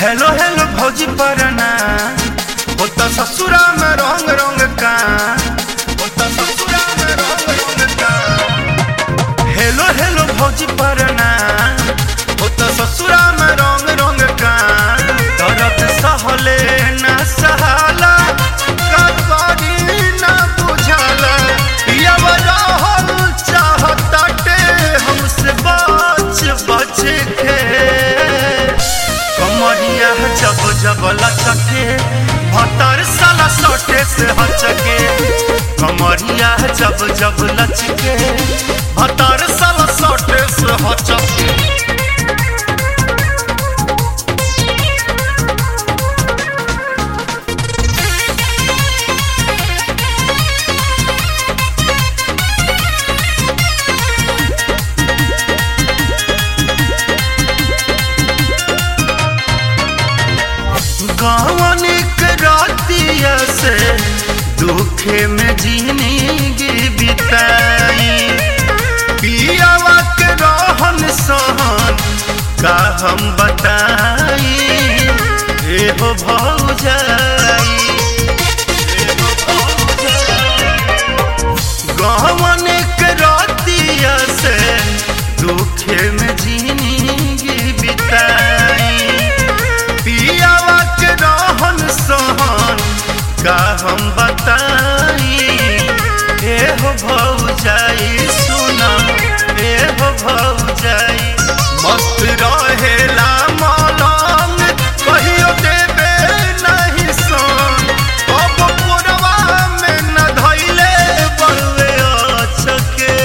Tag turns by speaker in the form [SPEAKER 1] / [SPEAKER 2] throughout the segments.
[SPEAKER 1] hello hello भौजी परना होता ससुरा में रंग रंग का होता ससुरा में रंग रंग का हेलो हेलो भौजी परना होता ससुरा में रंग रंग का दर्द सहले न सहाला का करी न बुझाला पियावा रहल चाहताटे हमसे बच बच के कमरिया जब जब लचके भतर साला सोटे से हचके कमरिया जब जब लचके भतर साला सोटे से हचके गावनिक रातिया से दुखे में जिंदगी बिताई पियावा के रहन सहन का हम बताई एहो भौजाई एहो गावनिक रातिया से दुखे में जिंदगी बिताई पियावा के रहन सहन का हम बताई एहो भौजाई सुना एहो भौजाई मस्त रहेला मलंग कहियो देबे नहीं सन अब पुरवा में न धइले बड़वे अचके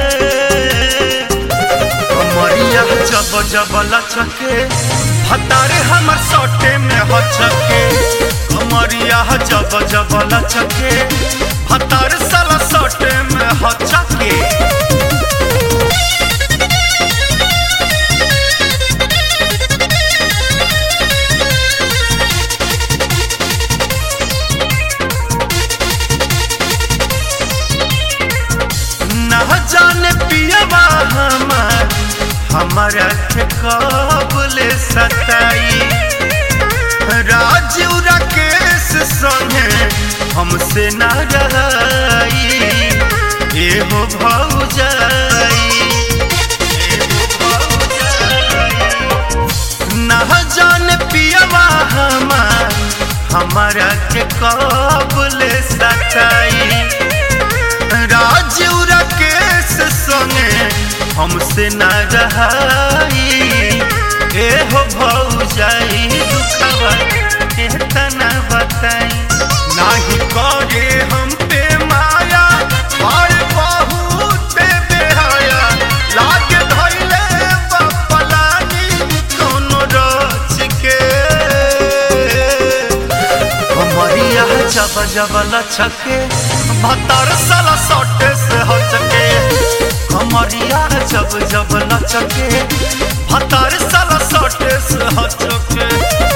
[SPEAKER 1] कमरिया जब जब लचके हतारे हमर सटे में हचके कमरिया जब जब लचके हतारे साला सटे में हचके न जाने पियवा हमार हमारा के कबले सताई राजू राकेश संगे हमसे न रही एहो भौजाई एहो भौजाई न जाने पियवा हमार हमारा के कबले सताई राजू राकेश संगे हमसे न रहाई एहो भौजाई दुखवा केतना बताई नाही करे हम पे माया और बहुत बेहाया लागे धइले बपलानी कोनो रच के कमरिया जब जब लचके भतर साला सटे से हचके कमरिया जब जब लचके भतर साला सटे से हचके